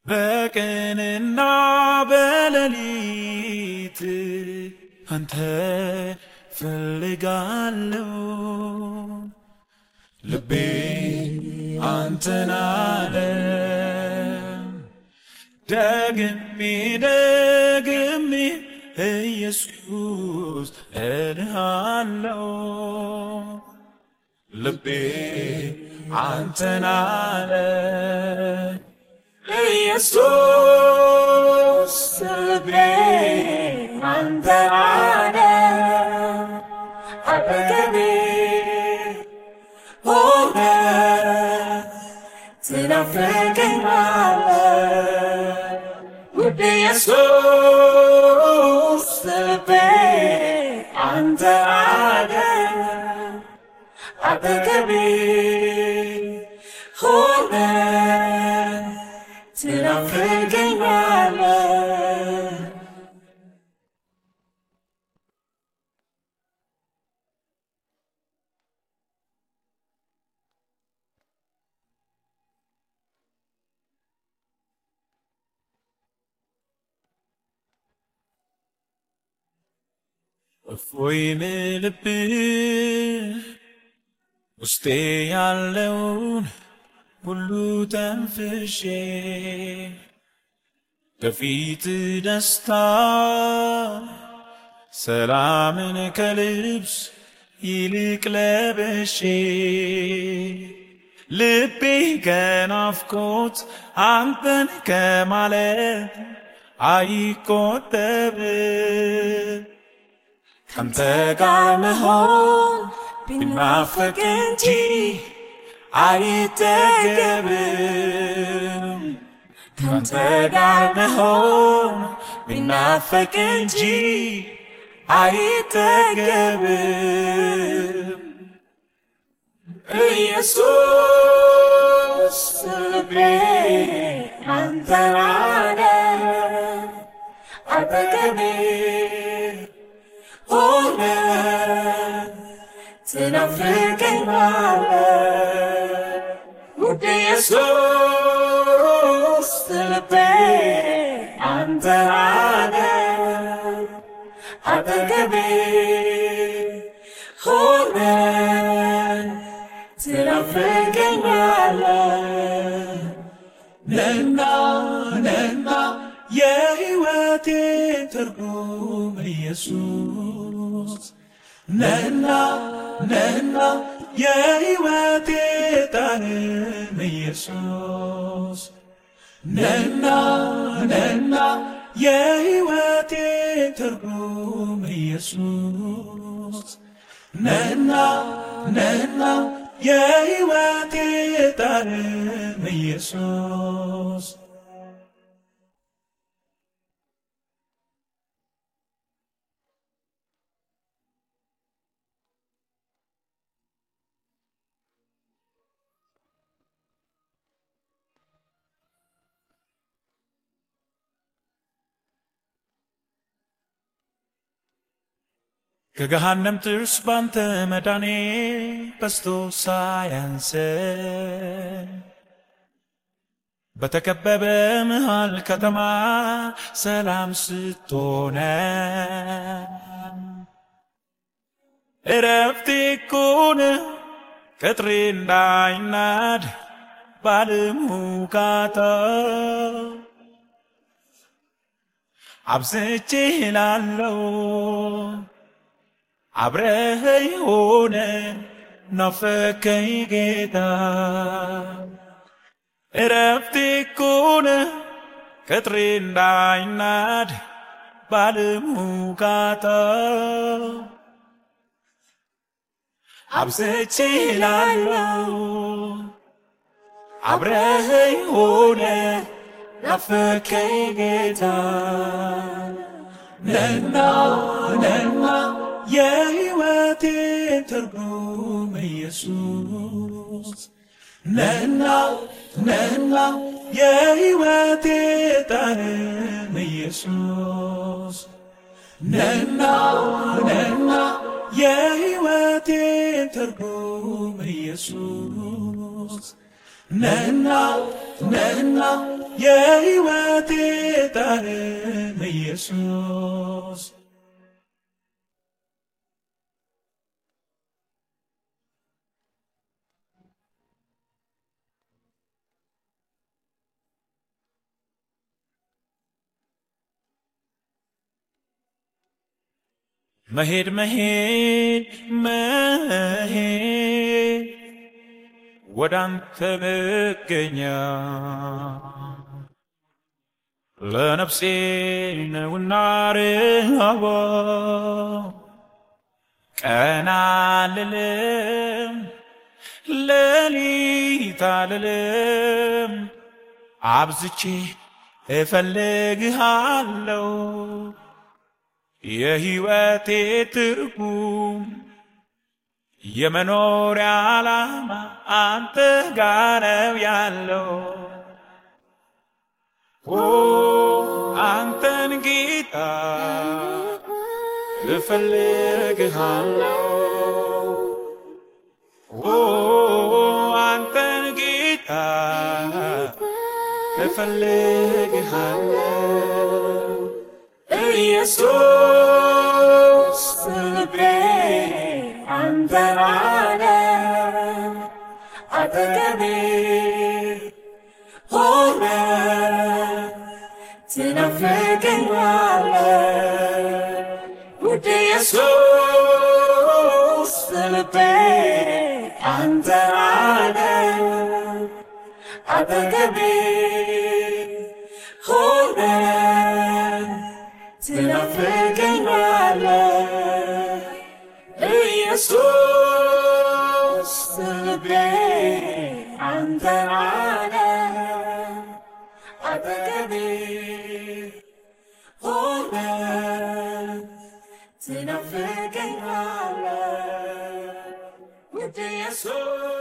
በቀንና በሌሊት አንተ ፈልጋለሁ ልቤ አንተን አለ ደግሜ ደግሜ ኢየሱስ እልሃለሁ ልቤ አንተን አለ ኢየሱስ ልቤ አንተን አለ አጠገቤ ሆነ ትናፍቀኛለህ ውድ ኢየሱስ ልቤ አንተ አለ አጠገቤ ሆነ ትናፍቀኛለህ እፎይ ምልብህ ውስጤ ያለውን ሁሉ ተንፍሼ ከፊት ደስታ ሰላምን ከልብስ ይልቅ ለበሼ ልቤ ከናፍቆት አንተን ከማለት አይቆጠብም። ካንተ ጋር መሆን ቢናፈቅ እንጂ አይጠገብም። ካንተ ጋር መሆን ቢናፈቅ እንጂ አይጠገብም። ኢየሱስ ልቤ አንተን አለ አጠገቤ ሆነ ትናፍቀኛለህ ውድ ኢየሱስ ልቤ አንተን አለ አጠገቤ ሆነ ትናፍቀኛለህ ነና ነና የሕይወቴ ትርጉም ኢየሱስ ነና ነና የሕይወቴ ጣዕም ኢየሱስ ነና ነና የሕይወቴ ትርጉም ኢየሱስ ነና ነና የሕይወቴ ጣዕም ኢየሱስ ከገሃነም ጥርስ ባንተ መዳኔ በስቶ ሳያንስ በተከበበ መሃል ከተማ ሰላም ስትሆነ እረፍቴ ኮነ ቅጥሬ እንዳይናድ ባለሙካታ አብዝቼ ላለው አብረኸኝ ሆነ ናፈከኝ ጌታ እረፍቴ ኮነ ቅጥሬ እንዳይናድ ባለሙካታ አብዝቼ ላለው አብረኸኝ ሆነ ናፈከኝ ጌታ ነና ነና የሕይወቴ ትርጉም ኢየሱስ ነና ነና የሕይወቴ ጣዕም ኢየሱስ ነና ነና የሕይወቴ ትርጉም ኢየሱስ ነና ነና ነህና የሕይወቴ ጣዕም ኢየሱስ መሄድ መሄድ መሄድ ወደ አንተ መገኛ ለነፍሴ ነውና ርሃቧ ቀና አልልም ሌሊት አልልም አብዝቼ እፈልግሃለሁ የሕይወቴ ትርጉም የመኖሪያ ዓላማ አንተ ጋር ነው ያለው። ኦ አንተን ጌታ እፈልግሃለሁ። ኦ አንተን ጌታ እፈልግሃለሁ። ኢየሱስ ልቤ አንተን አለ አጠገቤ ሆነ ትናፍቀኛለ ውድ ኢየሱስ ልቤ አንተን አለ አጠገቤ ሆነ ትናፍቀኛለ ኢየሱስ ልቤ አንተን አለ አጠገቤ ሆነ ትናፍቀኛለ ውድ ኢየሱስ